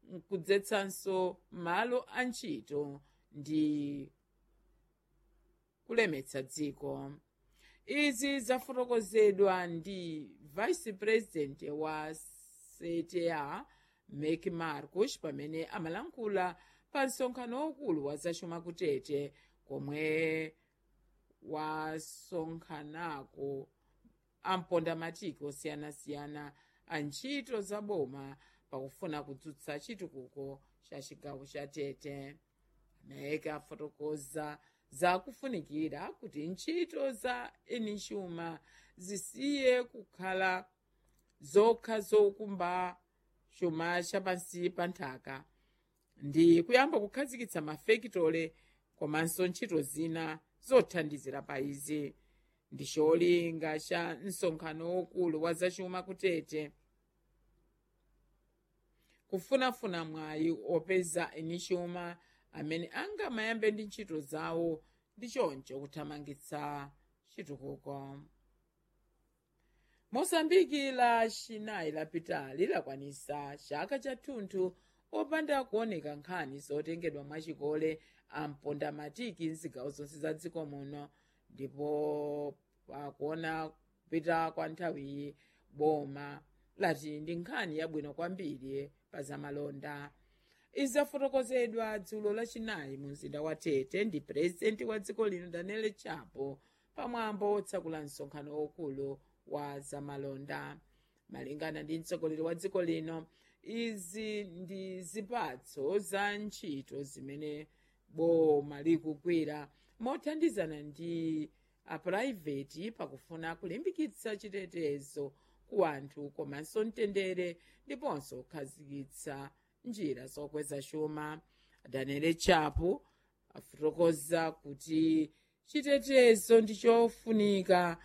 kudzetsanso malo a ntchito ndi kulemetsa dziko izi zafotokozedwa ndi vice president wa cta mek marcus pamene amalankhula pa msonkhano waukulu wa zachuma kutete komwe wasonkhanako ampondamatiki osiyanasiyana a ntchito za boma pakufuna kudzutsa chitukuko cha chigawo cha tete mek afotokoza zakufunikira kuti ntchito za enixuma zisiye kukhala zokha zokumba chuma chapansi pa nthaka ndi kuyamba kukhazikitsa mafekitole komanso ntchito zina zothandizira pa izi ndi cholinga cha msonkhano wokulu wa zachuma kutete kufunafuna mwayi opeza enixuma amene angamayambe ndi ntchito zawo ndi choncho kuthamangitsa chitukuko mosambiki la chinayi lapitali lakwanisa chaka chathunthu opanda kuoneka nkhani zotengedwa mwachikole ampondamatiki mzigawo zonse za dziko muno ndipo pakuona kupita kwa nthawiyi boma lati ndi nkhani yabwino kwambiri pa zamalonda izi zafotokozedwa dzulo lachinayi mu mzinda wa tete ndi purezidenti wa dziko lino daniel chapo pamwambo otsakula msonkhano waukulu wa zamalonda malingana ndi mtsogoleri wa dziko lino izi ndi zipatso za ntchito zimene boma likugwira mothandizana ndi apurayiveti pakufuna kulimbikitsa chitetezo ku anthu komanso mtendere ndiponso kukhazikitsa njira zokweza chuma daniel chapo afotokoza kuti chitetezo ndi chofunika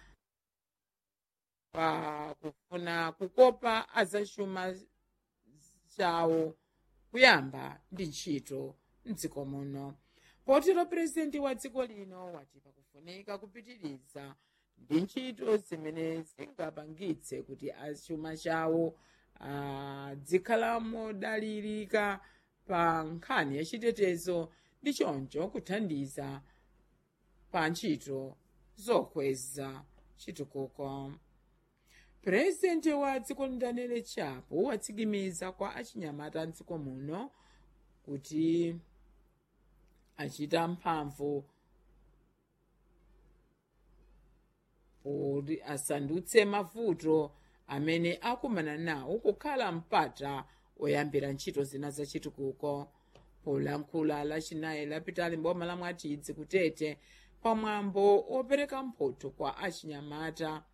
pa kufuna kukopa azachuma chawo kuyamba ndi ntchito mdziko muno potero purezidenti wa dziko lino wati pakufunika kupitiriza ndi ntchito zimene zingapangitse kuti achuma chawo adzikhala modalirika pa nkhani yachitetezo ndi choncho kuthandiza pa ntchito zokweza chitukuko purezidenti wa dziko daniel chapo watsikimiza kwa achinyamata mdziko muno kuti achita mphamvu kuti asandutse mavuto amene akumana nawo kukhala mpata oyambira ntchito zina zachitukuko polankhula lachinayi lapitali mboma la mwatidzi kutete pamwambo opereka mphotho kwa achinyamata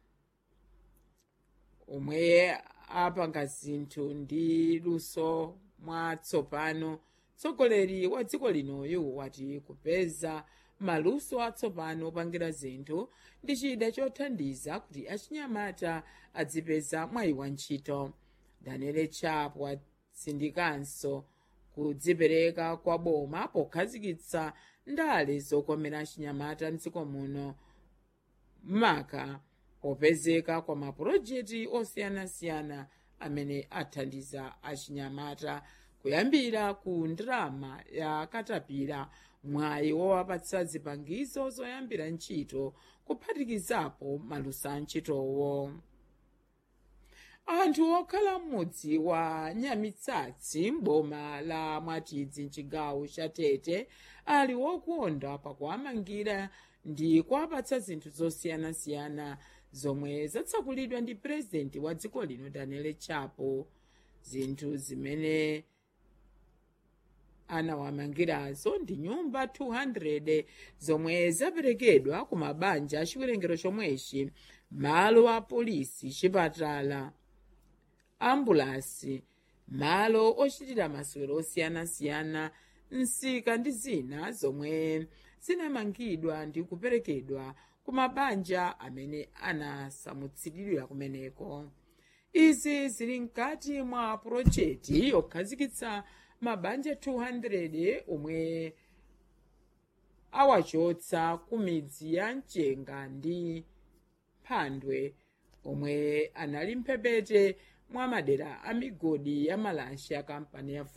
omwe apanga zinthu ndi luso mwatsopano mtsogoleri wa dziko linoyu wati kupeza maluso atsopano opangira zinthu ndi chida chothandiza kuti achinyamata adzipeza mwayi wa ntchito daniel chapo watsindikanso kudzipereka kwa boma pokhazikitsa ndale zokomera achinyamata mdziko muno maka popezeka kwa mapulojekiti osiyanasiyana amene athandiza achinyamata kuyambira ku ndalama ya katapira mwayi wowapatsa zipangizo zoyambira ntchito kuphatikizapo maluso a ntchitowo anthu okhala m'mudzi wa nyamitsatsi m'boma la mwatidzi mchigawo cha tete ali wokonda pakuwamangira ndi kuwapatsa zinthu zosiyanasiyana zomwe zatsakulidwa ndi purezidenti wa dziko lino daniel chapo zinthu zimene anawamangirazo ndi nyumba 200 zomwe zaperekedwa ku mabanja achiwerengero chomwechi malo a polisi chipatala ambulansi malo ochitira masewero osiyanasiyana nsika ndi zina zomwe zinamangidwa ndi kuperekedwa ku mabanja amene anasamutsidwira kumeneko izi zili mkati mwa pulojekiti yokhazikitsa mabanja 200 omwe awachotsa ku midzi ya mchenga ndi mphandwe omwe anali mphepete mwa madera a migodi ya malashi a kampani ya